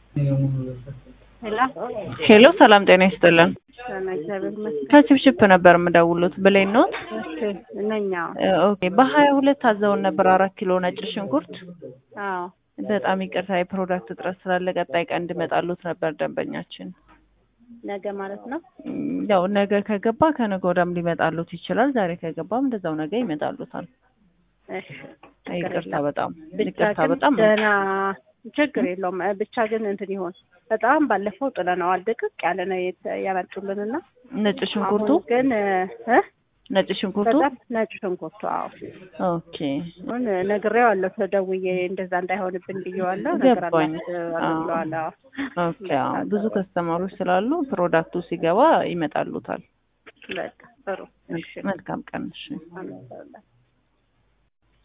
ሄሎ ሄሎ ሰላም ጤና ይስጥልን። ሰላም እግዚአብሔር ይመስገን። ከችፕችፕ ነበር የምደውሉት ብሌን ኖት? እሺ እነኛ ኦኬ በሀያ ሁለት አዘውን ነበር አራት ኪሎ ነጭ ሽንኩርት። አዎ በጣም ይቅርታ የፕሮዳክት እጥረት ስላለ ቀጣይ ቀን እንዲመጣሉት ነበር ደንበኛችን። ነገ ማለት ነው። እም፣ ያው ነገ ከገባ ከነገ ወዲያም ሊመጣሉት ይችላል። ዛሬ ከገባም እንደዛው ነገ ይመጣሉታል። እሺ ችግር ይቅርታ የለም። በጣም ብቻ ይቅርታ ግን በጣም ደህና ችግር የለውም። እ፣ ብቻ ግን እንትን ይሆን በጣም ባለፈው ጥለነዋል። ድቅቅ ያለ ነው የት- ያመጡልንና ነጭ ሽንኩርቱ አሁን ግን እ ነጭ ሽንኩርቱ በጣም ነጭ ሽንኩርቱ አዎ ኦኬ አሁን ነግሬዋለሁ። ተደውዬ እንደዛ እንዳይሆንብን ብዬዋለሁ። ገባኝ። ነግሬዋለሁ ብለዋል። አዎ ኦኬ አዎ ብዙ ከስተማሮች ስላሉ ፕሮዳክቱ ሲገባ ይመጣሉታል። በቃ ጥሩ እሺ መልካም ቀን እሺ አመሰግናለሁ።